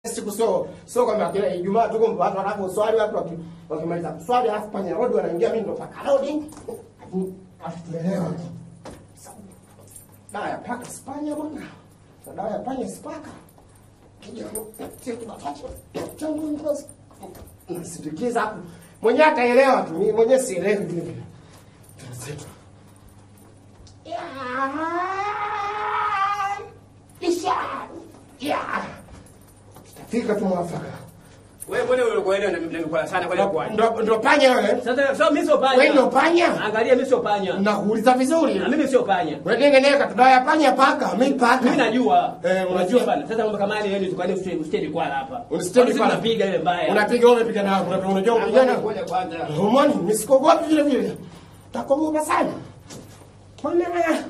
siku sio sio kama kila Ijumaa tuko watu wanaposwali watu waki- wakimaliza kuswali alafu panya rodi wanaingia mimi ndo paka rodi. Alafu tuelewa. Dawa ya paka spanya bwana. Na dawa ya panya spaka. Kija sio tunapata. Tangu ngozi. Nasindikiza hapo. Mwenyewe ataelewa tu. Mimi mwenyewe sielewi vile vile. Tunasema. Ya. Isha. Ya. Tutafika tu mwafaka. Wewe mbona ulikoenda na mimi sana kwa kwa. Ndo ndo panya wewe. Sasa sio mimi sio panya. Wewe ndo panya? Angalia mimi sio panya. Nakuuliza vizuri. Na mimi sio panya. Wewe tengeneka tudaya ya panya paka, mimi paka. Mimi najua. Eh, unajua. bana. Sasa mambo kama yale tukani usitedi kwa hapa. Usitedi Sisi kwala. Tunapiga ile mbaya. Unapiga wewe umepiga na unajua unajua unapigana. Ngoja kwanza. Humani, nisikogopi vile vile. Takogopa sana. Mbona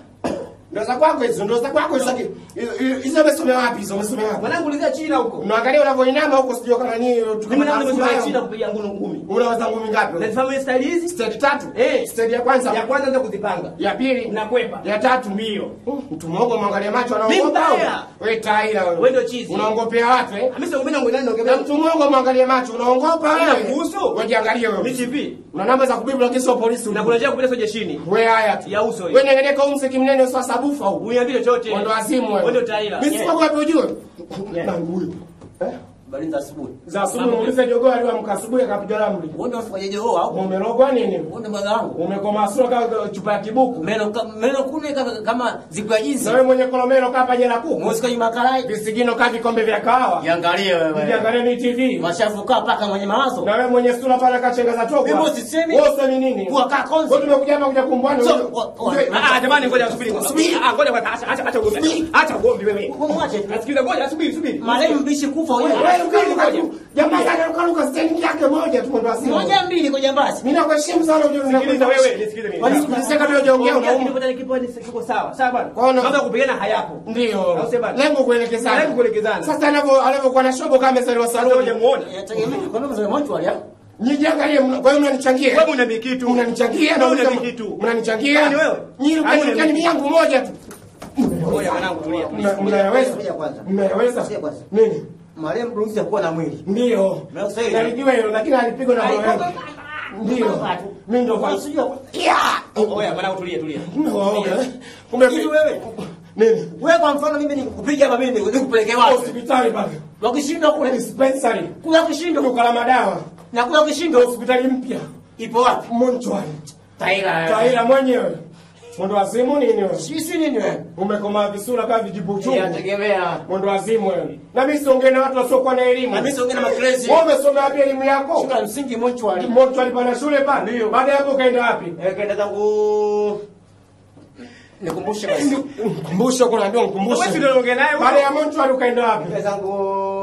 ndo za kwako hizo, ndo za kwako hizo. Hizo- Hizo umesomea wapi hizo? Umesomea wapi? Mwanangu ulizia China huko. Unaangalia unavyoinama huko sijui kama nini Mimi na nimesoma tukana China kupiga ngunu ngumi. Unaweza ngumi ngapi? Na nifahamu style hizi? Stage tatu? Eh. Stage ya kwanza. Ya kwanza ndio kuzipanga. ya pili Unakwepa. ya tatu Mbio. mtu mwogo mwangalia macho Mimi anaogopa mbaya. wewe taira wewe Wewe ndio chizi. unaongopea watu eh Mimi sio mimi na ngweni na ndio mtu mwogo mwangalie macho unaongopa wewe Kuhusu? wewe jiangalie Mimi wewe TV. una namba za kubibu lakini sio polisi Na kuna njia kupita sio jeshini. wewe haya tu Ya uso hii. wewe nengeneka umse kimnene sio sabufa huko Uniambie chochote. wewe ndo azimu wewe Wewe ndio taira. mimi Yeah. siko kwa ujue Yeah. na huyo eh Habari za asubuhi. za asubuhi muulize jogoo aliamka asubuhi akapiga ramli Wewe ndio ufanyaje wewe au? umerogwa nini Wewe ndio baba wangu. umekoma sura kama chupa ya kibuku Meno ka- meno kune kama, kama ziku ya jinsi. na wewe mwenye kolomelo kapa jela kuku Mwesika ni makarai. visigino kaa vikombe vya kahawa Jiangalie wewe. Ukiangalia ni TV. Mashafu kaa paka mwenye mawazo. Na wewe mwenye sura pale kachenga za toko. Mimi usisemi. Wewe usemi nini? Kuwa kaa konzi. Wewe tumekuja hapa kuja kumbwana. So, wewe- wa- wa- wewe- Ah, jamani ngoja subiri. Subiri. Ah, ngoja kwanza acha acha acha ugomvi. Acha ugomvi wewe. Wewe mwache tu. Nasikiliza ngoja subiri subiri. Marehemu mbishi kufa Wewe wewe. wewe ukaruka tu. Jamaa sana ukaruka stendi yake moja tu ndo asimu. Moja mbili kwa jambazi. Mimi nakuheshimu sana unajua Sikiliza wewe, nisikilize mimi. Kwani sikiliza kabla hujaongea Ongea unauma. kipata kipo ni kiko sawa. Sawa bwana. Kwaona- Mambo ya kupigana hayapo. Ndio. Au sema bwana? Lengo kuelekezana. Lengo kuelekezana. Sasa anavyo anavyokuwa na shobo kama amezaliwa Sasa saloni. hujamuona. Yategemea kwa nini mzee mwancho alia? Nijiangalie mna- kwa hiyo mnanichangia. Wewe una mikitu. Mnanichangia na Wewe una unasema- mikitu. Mnanichangia. Nani wewe? Nyinyi Nani ukani wewe? mimi yangu moja tu. Ngoja mwanangu tulia. Mna- Mnayaweza? Subiri kwanza. Mnayaweza? Subiri kwanza. Nini? Marehemu Bruce hakuwa na mwili. Ndio. Na sasa hivi- Nalijua hilo lakini alipigwa na moyo wangu. Ndio. Mimi ndo Wewe kwa. sijua. Yeah. Oya mwanangu tulia tulia. No, okay. Kumbe Hivi wewe? Nini? Wewe kwa mfano mimi nikupiga hapa mimi nikupeleke wapi? Hospitali pale. Wakishindwa kule Dispensary. kula kushindwa Duka la madawa. na kula kushindwa Hospitali mpya. ipo wapi? Monchwari. Taira. Taira mwenyewe. Mwendo wazimu nini wewe? Sisi nini wewe? Umekomaa visura kama vijibu chungu. Yategemea. Mwendo wazimu wewe. Na mimi siongee na watu wasiokuwa na elimu. Na mimi siongea na makrezi. Wewe umesomea wapi elimu yako? Shule ya msingi Mochwari. Monchwari pana shule pale. Ndio. Baada ya hapo ukaenda wapi? Eh, kaenda zangu nikumbushe basi. Mkumbusho kuna ndio mkumbusho. Wewe si ndio unaongea naye Baada ya wewe? Monchwari ukaenda wapi? Kaenda zangu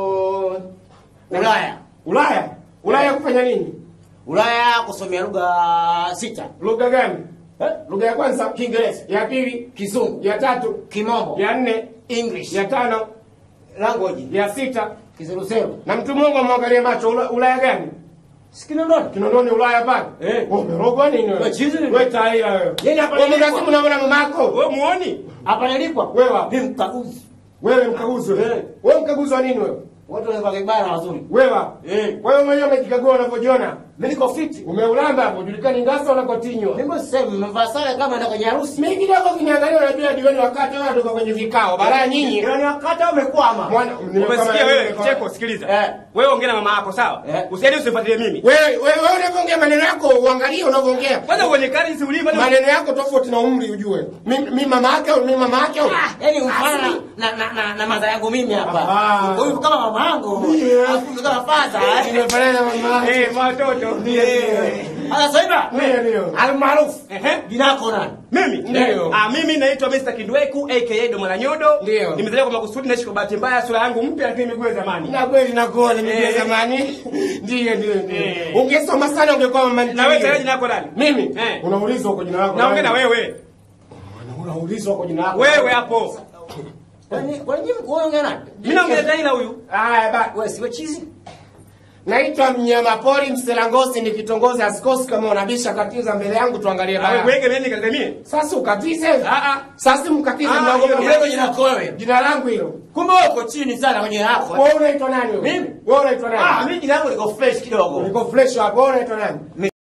Ulaya. Ulaya. Ulaya kufanya nini? Ulaya kusomea lugha sita. Lugha gani? Eh? Lugha ya kwanza Kiingereza, ya pili, Kizungu, ya tatu, Kimombo, ya nne, English, ya tano, language, ya sita. Kiseruseru. Na mtu Mungu amwangalie macho Ula- Ulaya gani? Sikinondoni. Kinondoni Ulaya pale. Eh. Wewe umerogwa nini wewe? Wewe chizi nini? Wewe taira wewe. Yeye hapa Wewe nilikuwa. mnasimu unaona mamako. Wewe muoni? Hapa nilipwa. Wewe wapi? Ni mkaguzi. Wewe mkaguzi wewe. Eh. Wewe mkaguzi wa nini wewe? Watu wanakuwa vibaya na wazuri. Wewe wapi? Eh. Kwa hiyo mwenyewe umejikagua unavyojiona. Mimi niko fit. Umeulamba hapo, julikani ngasa unakotinywa. Mimi sasa nimevaa sare kama naenda kwenye harusi. Mimi kidogo kiniangalia unajua jioni wakati wewe tuko kwenye vikao. Balaa nyinyi. Ndio ni wakati umekwama. Mwana Umesikia wewe kicheko sikiliza. Eh. Wewe ongea na mama yako sawa? Eh. Usiende usifuatilie mimi. Wewe wewe wewe unavyoongea maneno yako uangalie unavyoongea. Kwanza uonekane si ulivyo na Maneno yako tofauti na umri ujue. Mimi mimi mama yake au mimi mama yake au? Yaani mfano na na na, na madha yangu mimi hapa. Ah. Huyu kama mama yangu. Yeah. Afu kama father. eh. Nimefanana na mama yake. Eh, watoto. Eh. Sasa hivi Ndio ndio. almaarufu Ehe. jina lako nani? Mimi Ndio. Ah, mimi naitwa Mr. Kindweku aka Domo la Nyodo. Ndio. Nimezaliwa kwa makusudi naishi kwa bahati mbaya sura yangu mpya lakini miguu ya zamani. Na kweli na kuona mimi Eh. zamani. Ndio ndio ndio. Eh. Ungesoma sana ungekuwa mama Na wewe tayari jina lako nani? Mimi Eh. unaulizwa kwa jina lako. Naongea na nani? wewe. Unaulizwa kwa jina lako. Wewe hapo. Kwani kwani mko wewe nani? Mimi naongea Taila huyu. Haya ba. Wewe siwe chizi? Naitwa mnyamapori Mselangosi, ni kitongozi asikosi. Kama unabisha katiza mbele yangu, tuangalie Awe baya. kuweke nini katika mie? Sasa ukatize. Ah ah. Sasa mkatize Ah, mnaogopa hiyo ni mimi. Wewe jina lako wewe. Jina langu hilo. Kumbe uko chini sana kwenye hapo. Wewe unaitwa nani wewe? Mimi? Wewe unaitwa Ah, nani? mimi jina langu liko fresh kidogo. Niko fresh hapo. Wewe unaitwa nani?